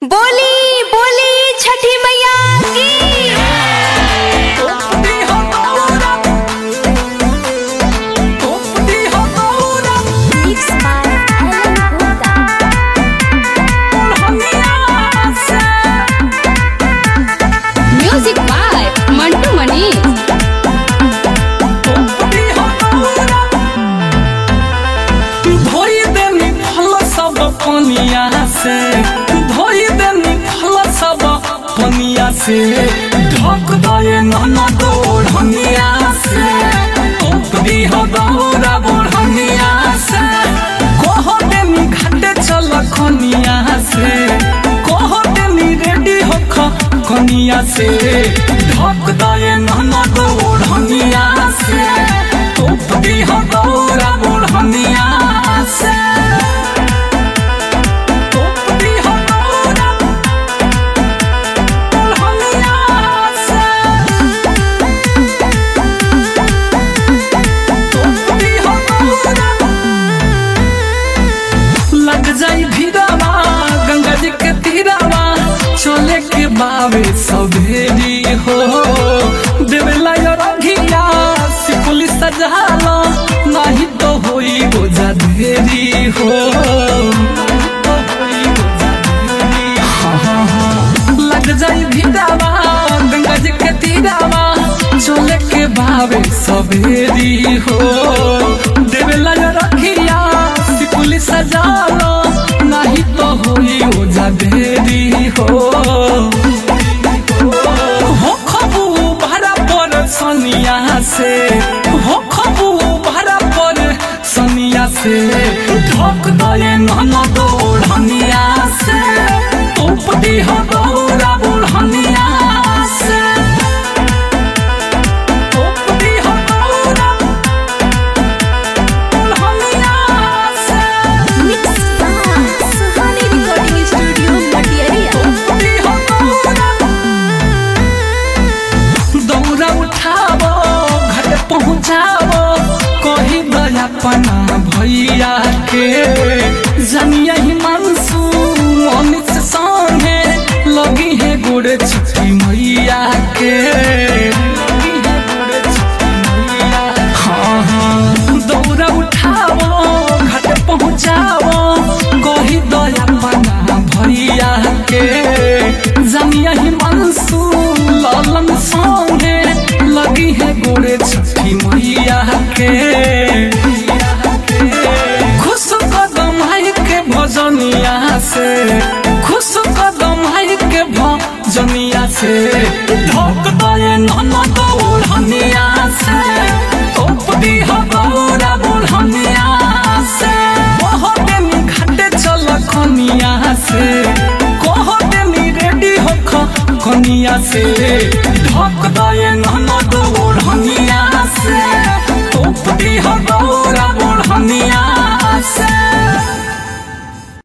बोली बोली छठी मैया की Mixed by Ellen Gupta. Music by Mantu Mani. धोई देनी फल सब पनिया से धोई देनी फल सब पनिया से ढक दे नन दौड़निया से दी हो दौड़ा बढ़निया से कह देनी घाटे चल खनिया से कह देनी रेडी हो खनिया से ढक दे नन दौड़निया से दी हो दौड़ा बढ़निया से दी हो दौड़ा बढ़निया से लग जाई भीड़ावा गंगा जी के तीरावा चले के बावे सभेरी हो देवेला यो रघिया सिकुली सजाला नहीं तो होई बोझा ढेरी हो नहीं तो होई बोझा ढेरी। हाँ, हाँ, हाँ। लग जाई भीड़ावा गंगा जी के तीरावा चले के बावे सभेरी हो देवेला यो रखिया सिकुली सजालो नहीं तो होई ओझा ढेरी हो हो खबू भरा पर सनिया से हो खबू भरा पर सनिया से ढक दे नन दौड़निया से उपदी हो दौड़ा बुढ़निया से उपदी हो दौड़ा बुढ़निया से Mixed by Suhani Recording Studio, Patiaria. दौरा उठाबो घर पहुँचाबो कही दया पना भैया के जनिया ही मनसू अमित संगे लगी है गुड़ छुट्टी मैया के लगी है गुड़ छुट्टी मैया हाँ हाँ दौरा उठाबो घर पहुँचाबो कही दया पना भैया के जनिया ही मनसू लालन संगे लगी है गोरे छठी मैया के खुश कदम है के भजनिया से खुश कदम है के भजनिया से ढक दे नन दौड़निया से उपदी हो दौड़ा बुढ़निया से कह देनी घाटे चल खनिया से कह देनी रेडी हो खनिया से ढक दे नन दौड़